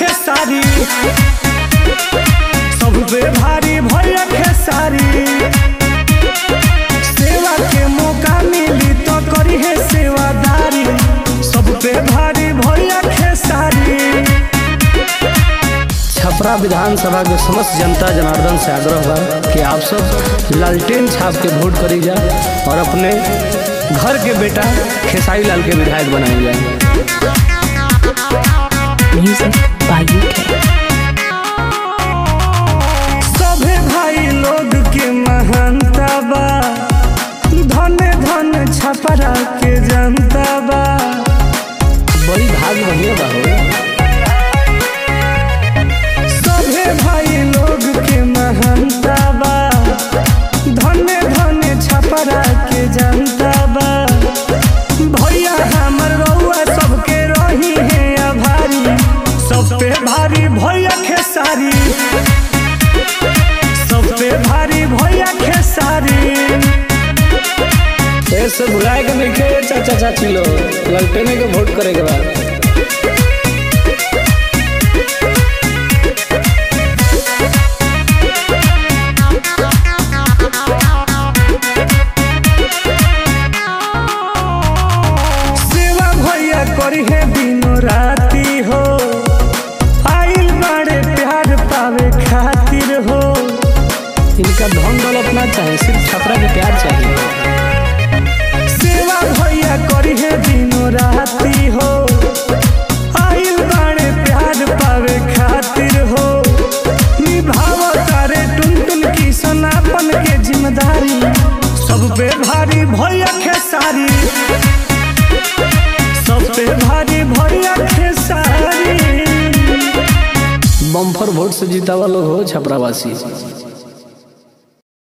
खेसारी सब पे भारी भैया खेसारी सेवा के मौका मिली तो करी है सेवादारी सब पे भारी भैया खेसारी छपरा विधानसभा के समस्त जनता जनार्दन से आग्रह बा कि आप सब लालटेन छाप के वोट करी जा और अपने घर के बेटा खेसारी लाल के विधायक बनाए जाए Music by UK. सभे भाई लोग के महानता बा धन धन छपरा के जनता बा बड़ी भाग बढ़िया बा हो सभे भाई लोग के महानता बा धन धन छपरा के जनता बा भैया हमर रउआ सबके रही है आभारी सब पे भारी भैया खेसारी सब पे भारी भैया खेसारी ऐसे भुलाए के नहीं खे चाचा चाची लोग लालटेने के वोट करे के बाद सेवा भैया करी है दिनों राती हो आइल बड़े प्यार पावे खातिर हो इनका धन दौलत ना चाहे सिर्फ छपरा के प्यार चाहिए सेवा भैया करी है दिनों राती हो आइल बड़े प्यार पावे खातिर हो निभाव तारे टुन टुन की सनापन के जिम्मेदारी सब पे भारी भैया खेसारी सब पे भारी भैया खेसारी बम्फर वोट से जीता हुआ लोग हो छपरावासी